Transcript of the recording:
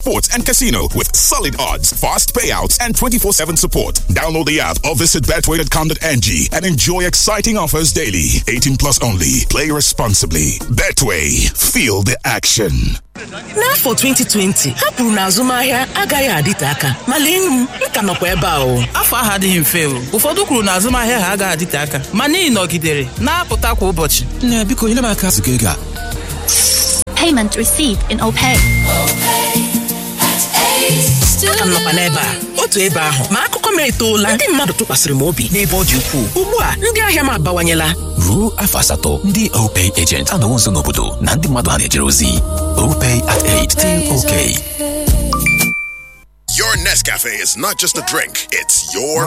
sports, and casino with solid odds, fast payouts, and 24-7 support. Download the app or visit betway.com.ng and enjoy exciting offers daily. 18 plus only. Play responsibly. Betway. Feel the action. n'afọ 2020 ha kwuru na azụmahịa agaghị adịte aka ma lee m m ka nọkwa ebe a o afọ ahụ adịghị mfe o ụfọdụ kwuru na azụmahịa ha agaghị adịte aka ma n'ihi nọgidere na-apụta kwa ụbọchị nne biko nyere m aka ziga ego a Payment received in OPay. aka m nọkwa n'ebe a otu ebe ahụ ma akụkọ m etoola ndị mmadụ tụkwasịrị m obi n'ebe ọ dị ukwuu ugbu a ndị ahịa m abawanyela ruo afọ asatọ ndị opay agent anọwo nso n'obodo na ndị mmadụ ha na-ejere ozi opay at 8 still okay Your Nescafe is not just a drink, it's your